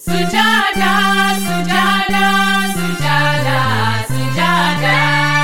Sujada, sujada, sujada, sujada.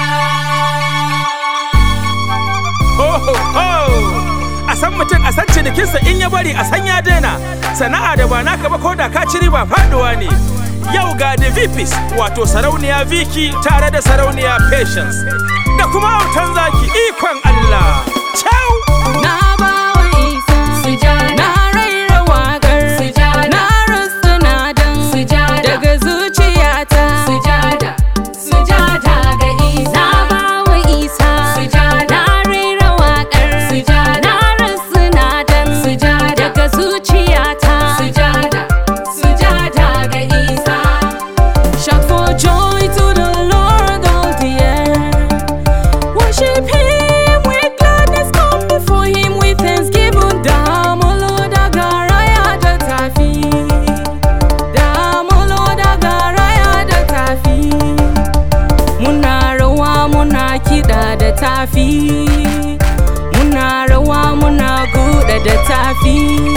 Ho, ho, ho! A san mutum a san cinikinsa in ya bari a san ya daina. Sana'a da ba naka ba ko da ka ci riba faduwa ne. Yau ga The VPs wato sarauniya Viki tare da sarauniya Patience. Da kuma autan zaki ikon Allah. Ciao! Na bawa Isa Sujada, Na raira waƙar Sujada. Na rusuna don Sujada. Daga zuciyata sujada, sujada ga Isa. Na bawa Isa Sujada. Na raira waƙar Sujada. Na rusuna don Sujada. Daga zuciyata Sujada, sujada ga Isa. Shout for joy to the Lord all the earth. Worship Him with gladness, come before Him with thanksgiving. Damolo da garaya da tafi, damolo da garaya da tafi. Muna rawa muna kiɗa da tafi, muna rawa muna guda da tafi.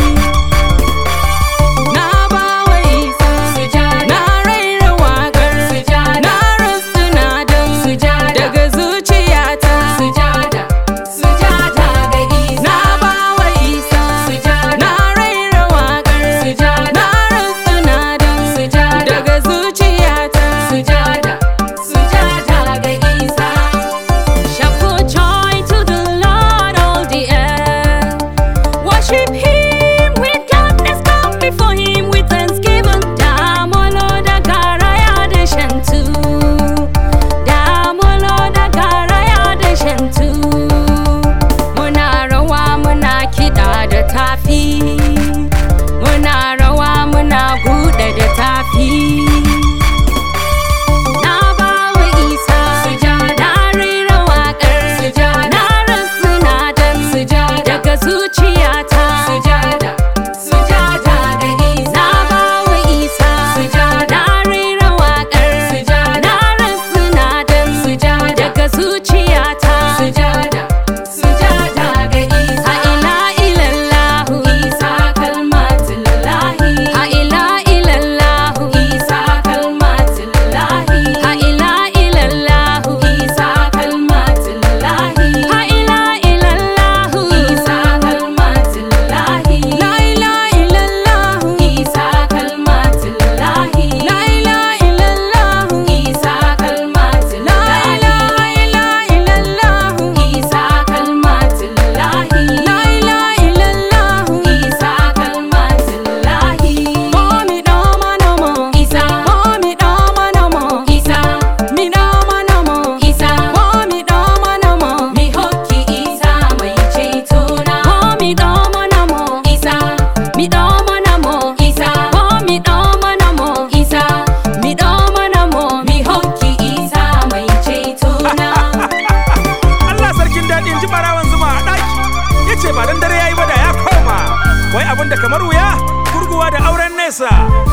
Na bawa Isa Sujada. Na raira waƙar Sujada. Na rusuna don Sujada. Daga zuciyata Sujada, sujada ga Isa. Na bawa Isa Sujada. Na raira waƙar Sujada. Na rusuna don Sujada. Daga zuciyata Sujada, sujada ga Isa. Shout for joy to the Lord all the earth. Worship Him with gladness, come before Him with thanksgiving. Damolo da garaya da shantu, damolo da garaya da shantu. Muna rawa muna kiɗa da tafi, muna rawa muna buɗe da tafi. Na bawa Isa Sujada. Na rera waƙar Sujada. Na rusuna don Sujada. Daga zuciyata Sujada, sujada ga Isa. Na bawa Isa Sujada. Na rera waƙar Sujada. Na rusuna don Sujada. Daga zuciyata Sujada, sujada ga Isa. A ila ilallahu Isa kalmatullahi. A ila ilallahu Isa kalmatullahi. A ila ilallahu Isa kalmatullahi. A ila ilallahu Isa kalmatullahi. La ilaha illallah Isa kalmatullahi. La ilaha illallah Isa La kalmatullahi. ilaha illallah Isa kalmatullahi. La ilaha illallah Isa kalmatullahi. Momi dama namo Isa, Momi dama namo Isa, Mi dama namo Isa, Momi dama namo mi hokki Isa mai cetona. Momi dama namo Isa, Mi dama namo Isa, Momi dama namo Isa, Mi dama namo mi hokki Isa mai cetona. Allah sarkin daɗi in ji ɓarawan zuma a ɗaki. Ya ce ba dan dare ya yi ba da ya koma. Wai abin da kamar wuya, gurguwa da auren nesa.